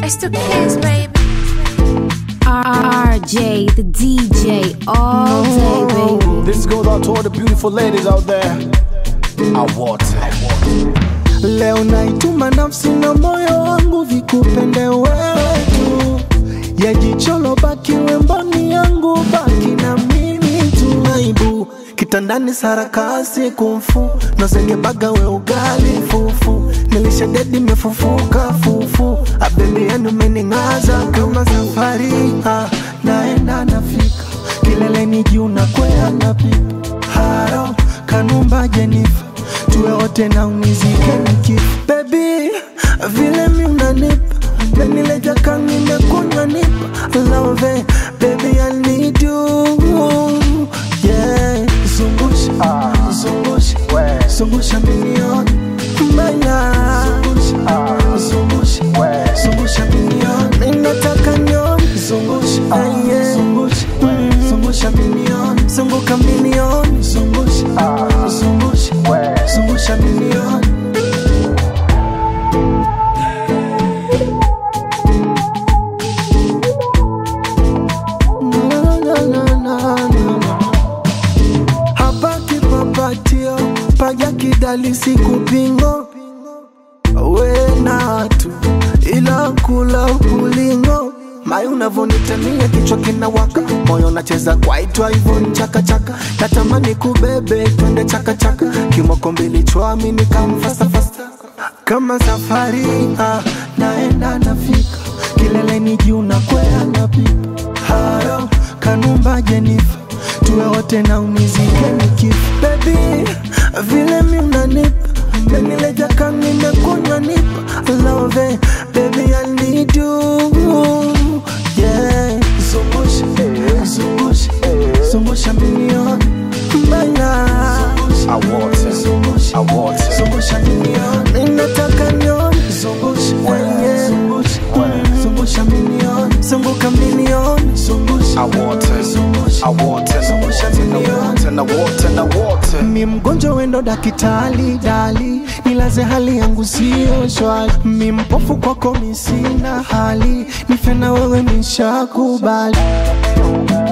It's the kids, baby. RJ, the DJ, all day, baby. This goes out to all the beautiful ladies out there. I want it. Leo naituma nafsi na moyo wangu vikupende wewe tu, ya jicholo baki wemboni yangu, baki na mimi tu. Aibu kitandani sarakasi kumfu nozengebaga we ugali fufu nilishadedi mefufuka fufu abebi yenu mening'aza kama safari ah, naenda nafika kileleni juu na kwea na pipa haro kanumba jenifa tuwe wote na unizike nikifa bebi vile mi unanipa benileja kanimekunywa nipa love baby I need you yeah zungusha zungusha zungusha milioni mbaya zungusha zungusha milioni ninataka nione zungusha yeah. zungusha zungusha milioni zunguka milioni zungusha zungusha zungusha milioni Na, na, na, na, na. hapa kipapatio paja kidali sikupingo wenatu ila kula ulingo mai unavonitamia kichwa kinawaka moyo nacheza kwaitwa hivyo ni chakachaka natamani kubebe twende chakachaka kimoko mbili chwami nikamfasafasa kama safari ah, naenda nafika kileleni juu na kwea na pipa haro kanumba jenifa tuwe wote na unizike nikifa bebi vile mi unanipa benileja kanimekunywa nipa love baby I need you yeah zungusha zungusha zungusha milioni mbaya I want it. zungusha I want it. zungusha milioni ninataka nione zungusha wenye zungusha zungusha milioni zunguka milioni zungusha I want it. zungusha I want it. I want it. I want it. I want it. I want it. mi mgonjwa wendo dakitali dali nilaze hali yangu siyo shwali mi mpofu kwako mi sina hali nife na wewe nishakubali